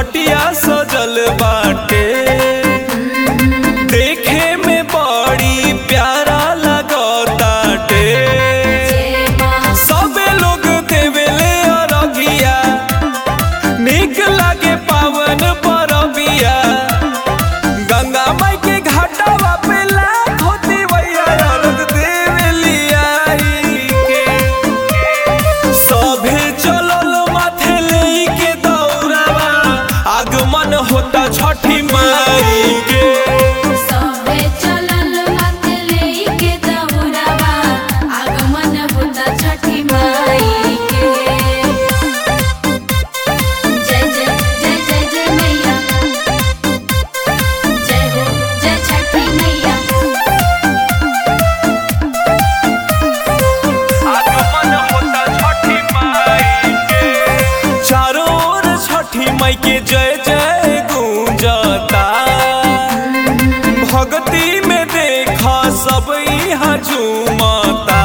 घटिया सजल बाटे देखे में बड़ी प्यारा लगताटे सबे लोग देवेले अरगिया निक लागे पावन परबिया गंगा माई के घाटवा पे लाखों दिवैया अर्घ देवेलिया के सभे चलल माथे लेके दौड़ावा आगमन होता छठी माई के सबे चलल माथे लेके दौड़ावा आगमन होता छठी माई के जय जय जय जय जय मैया जय हो जय छठी मैया आगमन होता छठी माई के चारों ओर छठी माई के जय जय गूंजता भक्ति में देखा सब यहाँ झूमता